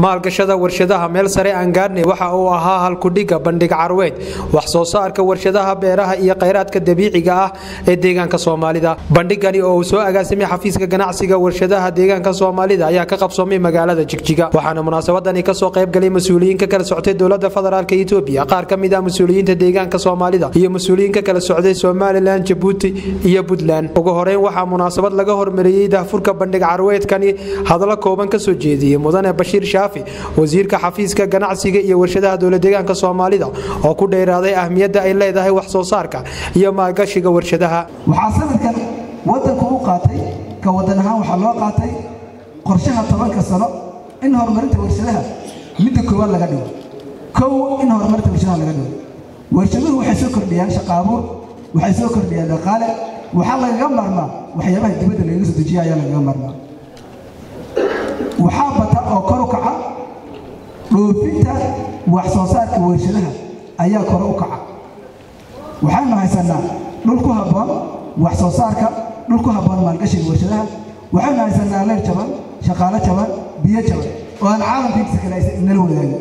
maalgashada warshadaha meel sare aan gaarnay waxa uu ahaa halkudhiga bandhig carweed wax soo saarka warshadaha beeraha iyo khayraadka dabiiciga ah ee deegaanka soomaalida bandhigani oo uu soo agaasimay xafiiska ganacsiga warshadaha deegaanka soomaalida ayaa ka qabsoomay magaalada jigjiga waxaana munaasabadani kasoo qaybgalay mas-uuliyiinka kala soctay dowlada federaalk etoobiya qaar ka mid ah mas-uuliyiinta deegaanka soomaalida iyo mas-uuliyiinka kala socday somalilan jabuuti iyo puntland ugu horeyn waxaa munaasabad laga hormariyey daahfurka bandhig carweedkani hadlo kooban kasoo jeediyey mudane bashiir shaafi wasiirka xafiiska ganacsiga iyo warshadaha dowladeegaanka soomaalida oo ku dheeraaday ahmiyadda ay leedahay wax soo saarka iyo maalgashiga warshadaha waxaa sanadkan wadanku u qaatay ka wadan ahaan waxaa loo qaatay qorshaha tobanka sano in horumarinta warshadaha midda koowaad laga dhigo kow in horumarinta warshadaha laga dhigo warshaduhu waxay soo kordhiyaan shaqaabuur waxay soo kordhiyaan dhaqaale waxaa lagaga maarmaa waxyaabaha dibadda lagaga soo dejiya ayaa lagaga maarmaa waxaa bata oo kor u kaca dhoofinta wax soo saarka warshadaha ayaa kore u kaca waxaanu haysanaa dhul ku habboon wax soo saarka dhul ku habboon maalgashiga warshadaha waxaanu haysanaa leer jaban shaqaalo jaban biyo jaban oo aan caalamka intiisa kale aysan inala wadaagin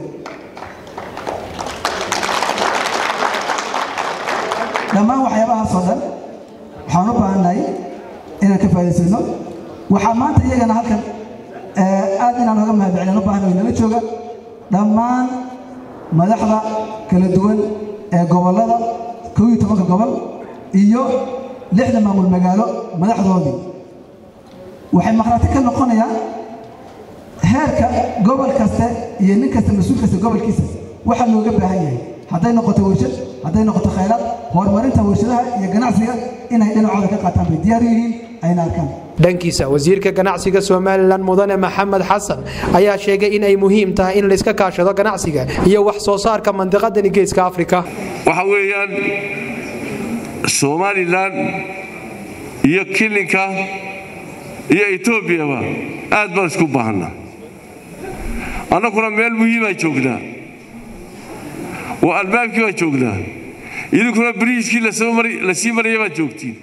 dhammaan waxyaabahaasoo dhan waxaan u baahannahay inaan ka faa'idaysano waxaa maanta iyagana halkan aad inaan oga mahadcelin u baahna inala jooga dhammaan madaxda kala duwan ee gobollada kow iyo tobanka gobol iyo lixda maamul magaalo madaxdoodii waxay maqhraati ka noqonayaan heerka gobol kaste iyo nin kasta mas-uul kasta gobolkiisa waxaa looga baahan yahay hadday noqoto warshad hadday noqoto khayraad horumarinta warshadaha iyo ganacsiga inay dhinacooda ka qaataan bay diyaar yihiin ayna arkaan dhankiisa wasiirka ganacsiga somalilan mudane maxamed xasan ayaa sheegay in ay muhiim tahay in layska kaashado ganacsiga iyo wax soo saarka mandiqadani geeska afrika waxa weeyaan somalilan iyo kilinka iyo etoobiyaba aad baan isku baahannaa annaguna meel muhiimaa joognaa oo albaabkii baa joognaa idinkuna bariiskii la sii maraya baad joogtiin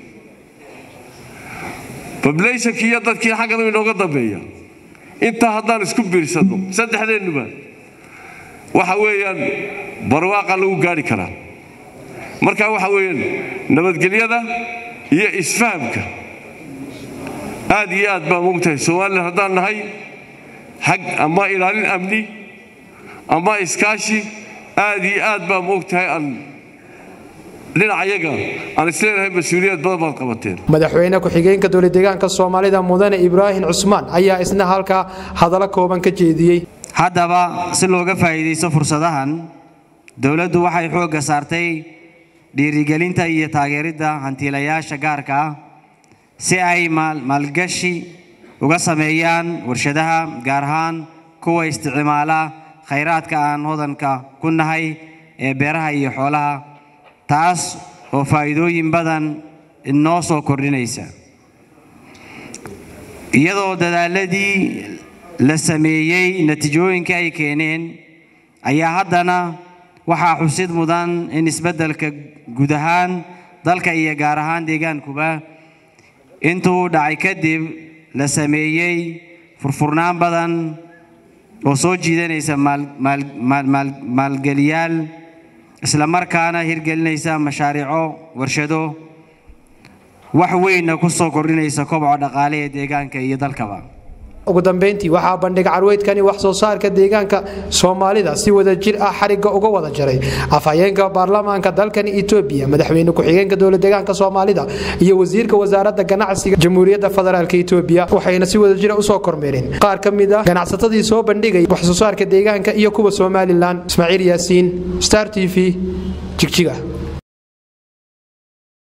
bablayshankii iyo dadkii xagganu inooga dambeeya intaa haddaan isku biirsanno saddexdeennuba waxa weeyaan barwaaqa lagu gaari karaa marka waxa weeyaan nabadgelyada iyo isfahamka aad iyo aad baan mogtahay somalilan haddaan nahay xag ama ilaalin amni ama iskaashi aad iyo aad baan mogtahay aan dhinacayaga aan isleenahay mas-uuliyad badan baad qabateen madaxweyne ku-xigeenka dowladeegaanka soomaalida mudane ibraahim cusmaan ayaa isna halkaa hadallo kooban ka jeediyey haddaba si looga faa'iidaysto fursadahan dowladdu waxay xoogga saartay dhiirigelinta iyo taageeridda hantiilayaasha gaarka ah si ay maalgashi uga sameeyaan warshadaha gaar ahaan kuwa isticmaala khayraadka aan hodanka ku nahay ee beeraha iyo xoolaha taas oo faa'iidooyin badan inoo soo kordhinaysa iyadoo dadaaladii la sameeyey natiijooyinka ay keeneen ayaa haddana waxaa xusid mudan in isbeddelka guud ahaan dalka iyo gaar ahaan deegaankuba intuu dhacay kadib la sameeyey furfurnaan badan oo soo jiidanaysa maalgeliyaal isla markaana hirgelinaysa mashaariico warshado wax weynna ku soo kordhinaysa koboca dhaqaale ee deegaanka iyo dalkaba ugu dambeyntii waxaa bandhig carweydkani wax soo saarka deegaanka soomaalida si wada jir ah xarigga uga wada jaray afhayeenka baarlamaanka dalkani etoobiya madaxweyne ku-xigeenka dowladeegaanka soomaalida iyo wasiirka wasaaradda ganacsiga jamhuuriyadda federaalk etoobiya waxayna si wada jira usoo kormeereen qaar ka mid ah ganacsatadii soo bandhigay wax soo saarka deegaanka iyo kuwa somalilan ismaaciil yaasiin star t v jigjiga